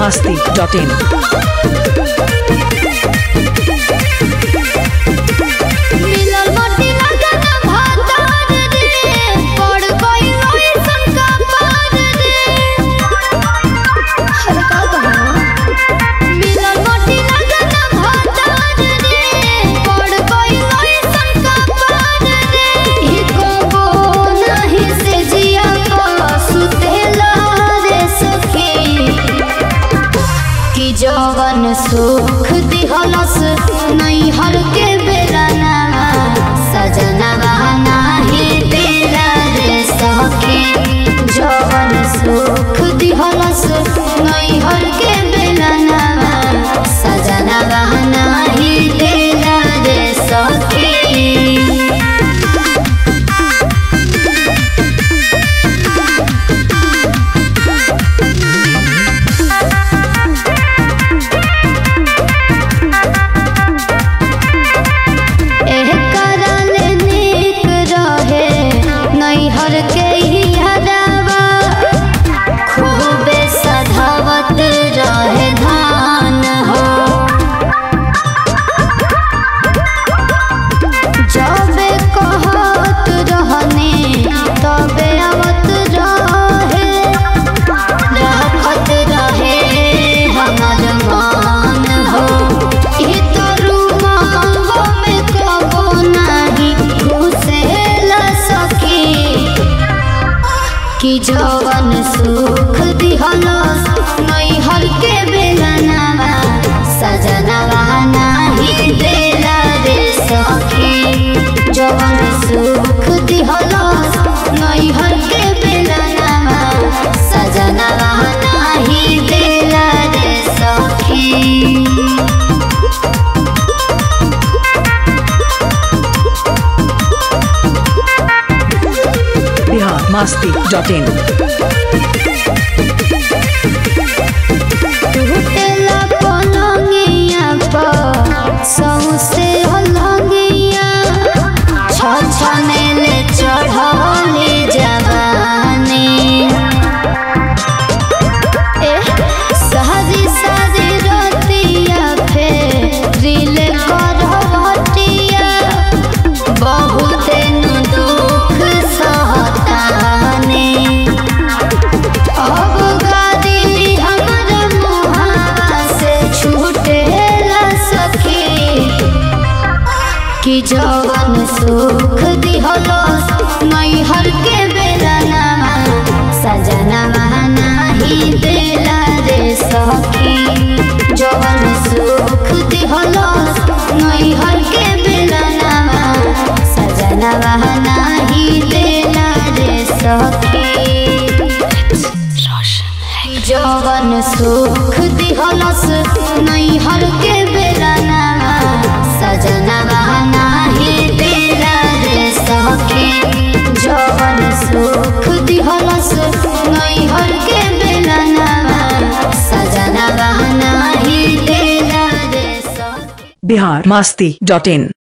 masti.in. मिलल मटी लगना भातार रे पड़ गई ओइसन कपार रे हर का कहा मिलल मटी लगना भातार रे पड़ गई ओइसन कपार रे ई को नाही से जिया को सुतेला रे सखी कि जवन सुख दिहलस नैहर के बेलना सजना नाही देला रे सखी जवन सुख दिहलस नैहर के बेलना सजना नाही देला रे सखी एह करल नीक रहे नैहर के ही हरावा खूबे सधावत रहे धान हो जबे कहत रहने तबे आवत रहे राखत रहे हमर मान हो ई तो रूमावा में कबो नाही घुसेला सकी कि जवन सुख दिहलस नैहर के बेलनावा सजनावा नाही देला रे सखी जवन सुख दिहलस नैहर के बेलनावा सजनावा नाही देला रे सखी Bihar masti.in. टूटेला पलंगिया पर सौसे हलंगिया छछनेले चढ़ले जवानी ए सहजी सहजी रतिया फेरिले करवटिया बहुत नु दुख सहतानी अब गादी हमर मुहावा से छूटेला सखी कि जवन सुख दिहलस नैहर के बेलनामा सजनामा नाही देला रे सखी जवन सुख दिहलस नैहर के बेलनामा सजनामा नाही देला रे सखी जवन सुख दिहलस नैहर के बेलना सजना नाही देला रे सखी जवन सुख दिहलस नैहर के बेलना सजना नाही देला रे सखी Bihar masti.in.